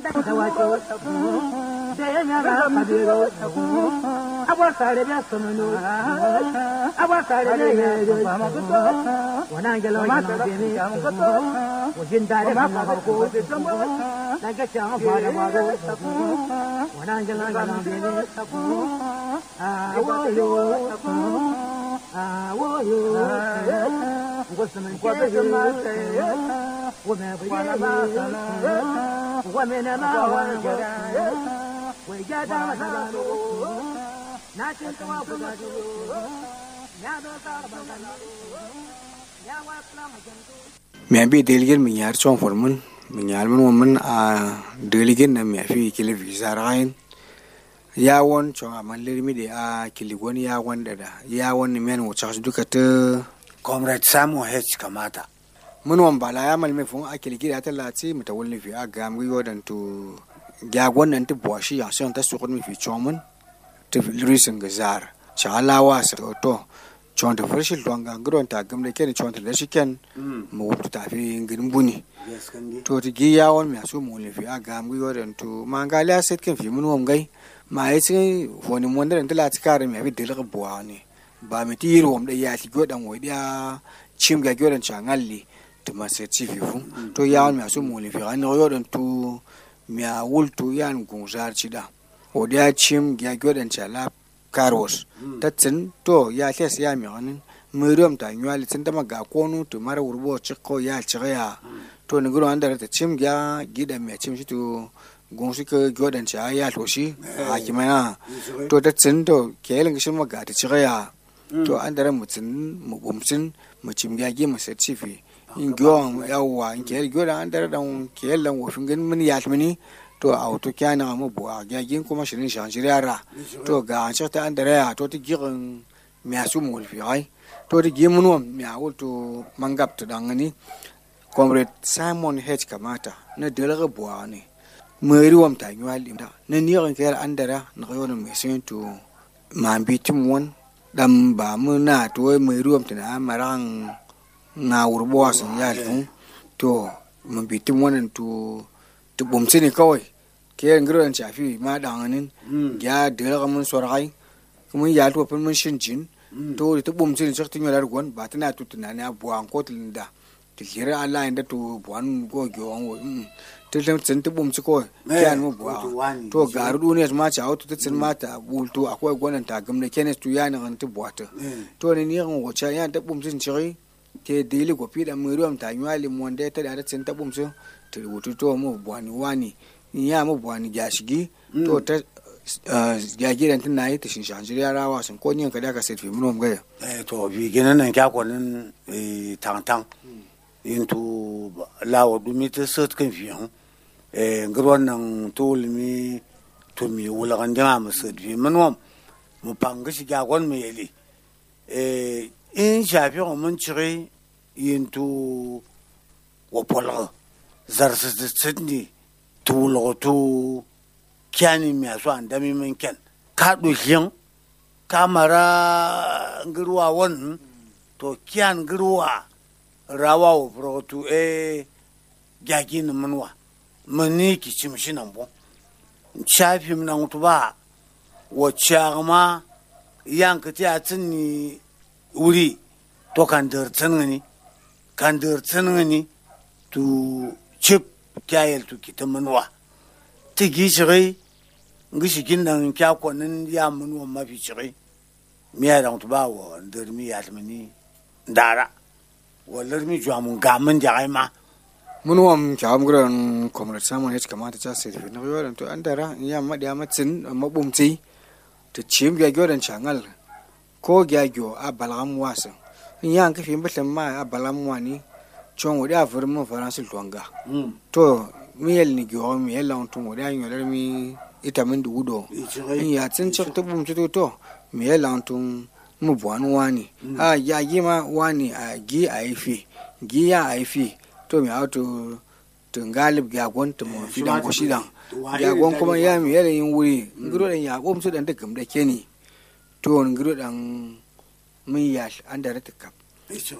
Agua sare bia somano, agua sare bia yo wana ngelo ma ta bini, wajin dare ma ma ko, naga chama bada bado, wana ngelo ma bini, awo yo, awo yo, wasaman kwa ta yo, wame bia ba, wame na ma wa. mɛ bi deligin min yar chong for mun min yar mun mun a deligin na mɛ fi kile visa rain ya won chong a man lermi de a kili won ya won da da ya won ni men wucha duka ta comrade samu h kamata mun won bala ya mal me fun a kili gida ta lati mutawalli fi a gam gi yodan to ya wannan ta buwashi ya son ta sukun mi fi chomun ta risin ga zar cha alawa sa to chon ta farshi longa gron ta gamle ken chon ta shi ken mu wutu ta fi ngin buni to ti gi ya won mi asu mu le fi a gam gi yodan to ma ga la set ken fi mun won gai ma yi sin woni mon da ta lati kare mi abi dil ga buwa ne ba mi ti yiro wom da ya ti godan wo dia chim ga godan cha ngalli to ma se ti fi fu to ya won mi asu mu le fi an yodan to mia wultu yan gungzar cida o dia chim gya gyodan chala karos tatsin to ya kes ya mi ganin miriam ta nywali tin dama ga konu to mara wurbo chikko ya chigaya to ni guro andara ta chim gya gida mi chim shi to gungsu ke gyodan cha ya to shi a kimana to tatsin to kelin gishin maga ta chigaya to andara mutsin mu bumsin mu chim gya gi mu certificate in gyon yawwa in kiyar gyon an dare dan kiyar lan wofin gan mun ya tmini to a auto kyana mu bo a gagin kuma shirin shan shirara to ga an ta an dare ya to ti girin mi asu mu fi ai to ti gi mun mi a wuto mangap to dan ni comrade simon h kamata na dalaga bo ne meri wam ta nywali da na ni ran kiyar an dare na yon mi sin to mambi tim won dam ba mu na to meri wam ta na marang na wurbo sun ya alfun to mun bi tim wannan to to bumsi ne kawai ke yan gidan shafi ma danganin ya dela mun sorai kuma ya to fin mun shin jin to to bumsi ne saktin yolar gon ba tana to tunani abuwa ko da to kira Allah inda to buwan go gyon wo to tam tsin to bumsi ko kyan mu buwa to garu duniya ma cha auto to tsin mata bulto akwai gonan ta gamne kenes to ya nan to buwata to ne ni ran wacha ya ta bumsi ne ke dili ko pida mu ruam ta nywali mu nde ta da tsin ta bumso to rubutu to mu bwani wani ya mu bwani gashigi to ta ya gidan tun nayi ta shinshan jiriya rawa sun ko nyin ka da ka set fi mun ga eh to bi ginan nan kya kwanin eh tang tang into lawo dumi ta set kan fi han eh ngirwan nan to limi to mi wula kan jama mu set fi mun wam mu panga shi ga kwan me yeli eh in shafi mun cire yin tu wa polga zarsa da sidni tu lo tu kyani mi aso an dami min ken ka do hin ka mara ngirwa won to kyan ngirwa rawa wo pro tu e gyagi ni munwa mani ki chimshi nan bo shafi nan tu ba wa chagma yanka ti atini wuri to kan dir tsingani kan dir tsingani tu chip kyayel tu kita manwa ti gi shigai ngi shigin nan kya kwanin ya manwa mafi shigai miya da tu ba wa dir mi ya tmani ndara wallar mi jwa mun ga mun ja ai ma mun wam chawam guran comrade samun ya kamata ta sai fi na yoran to an dara ya madi amatsin mabumti ta chim ga gyoran changal ko gya gyo a balgam wasa yan ka fi mbatin ma a balam wani chon wadi a fur mun faransi tuanga to mi yel ni gyo mi yel lan tun wadi an yolar mi ita min du wudo in ya tsin chak to bum to to mi yel lan tun mu buwan wani a ya gi ma wani a gi a ifi gi ya a ifi to mi auto to galib ga gon to mo fi dan ko shidan ga gon kuma ya mi yel yin wuri ngiro dan ya gom su dan da gam da keni to ngiro dan mun yash an da rata kap